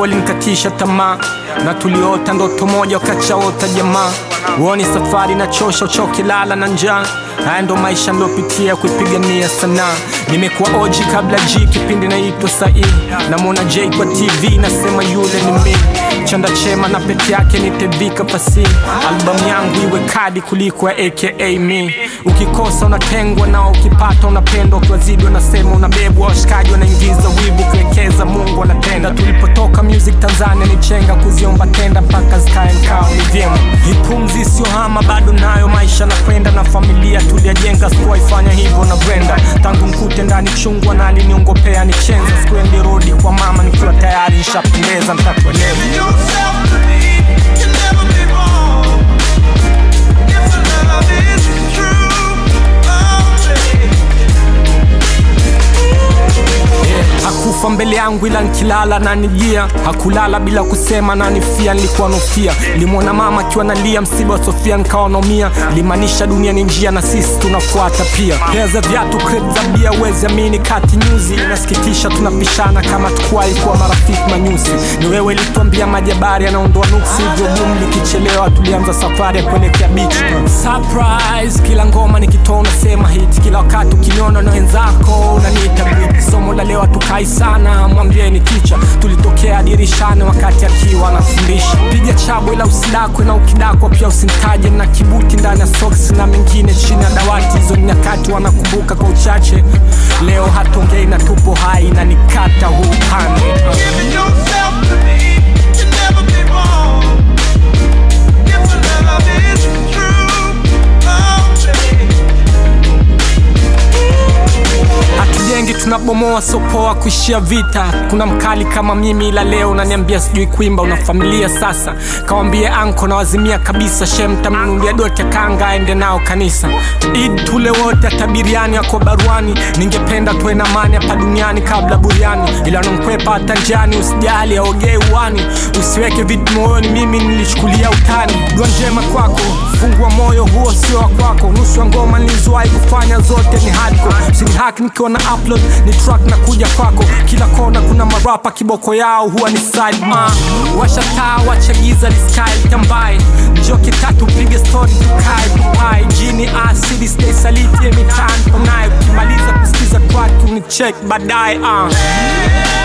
walinikatisha tamaa na tuliota ndoto moja wakachaota jamaa woni safari na chosha uchoke lala na njaa haya ndo maisha niliopitia kuipigania sanaa nimekuwa oji kabla g kipindi naitwa sahii namwona j kwa tv nasema yule ni mi chanda chema na pete yake nitevika fasi albamu yangu iwe kadi kuliko ya aka mi ukikosa unatengwa nao ukipata unapendwa ukiwazidi unasema unabebwa washikaji wanaingiza wivu kuwekeza mungu anatenda tulipotoka music tanzania ni chenga kuziomba tenda mpaka zikae mkao ni vyema hipumzi isiyohama bado nayo maisha na kwenda na familia tuliajenga sikuwaifanya hivyo na brenda tangu mkute ndani chungwa na aliniongopea ni chenza sikuendi rodi kwa mama nikiwa tayari nishapendeza mtatuelewa yourself to me, you'll never be wrong. If the love is true, oh baby. Yeah, hakufa mbele yangu ila nkilala na nijia hakulala bila kusema na nifia nilikuwa nofia limwona mama akiwa nalia msiba wa sofia nikawa naumia limaanisha dunia ni njia na sisi tunafuata pia pea za viatu crate za bia uwezi amini kati nyuzi inasikitisha tunapishana kama tukuwahi kuwa marafiki manyusi ni wewe ilituambia majabari anaondoa nuksi hivyo boom likichelewa tulianza safari ya kuelekea beach surprise kila ngoma nikitoa unasema hit kila wakati ukiniona na wenzako unaniita beat somo la leo hatukai sana mwambieni kicha tulitokea dirishani wakati akiwa anafundisha piga chabo ila usidakwe na ukidakwa pia usintaje na kibuti ndani ya soksi na mengine chini ya dawati hizo ni nyakati wanakumbuka kwa uchache leo hatongei na tupo hai na nikata huu upande Give yourself to me, you'll never be wrong. If the love is true, oh baby. hatujengi tunabomoa sopoa kuishia vita kuna mkali kama mimi ila leo unaniambia sijui kuimba una familia sasa kawambie anko nawazimia kabisa shem tamnunulia doti ya kanga aende nao kanisa id tule wote atabiriani ako baruani ningependa tuwe na amani hapa duniani kabla buriani ila nankwepa hata njiani usijali aogee uwani usiweke vitu moyoni mimi nilichukulia utani dua njema kwako fungua moyo huo sio wa kwako nusu ya ngoma nilizowahi kufanya zote ni hardcore usinihaki nikiwa na upload ni track na kuja kwako kila kona kuna marapa kiboko yao huwa ni side uh. washa taa wacha giza ni style tambaye njoo kitatu pige story tukae tupae jini asidi stay saliti ya mitaani tunaye ukimaliza kusikiza track ni check baadaye uh.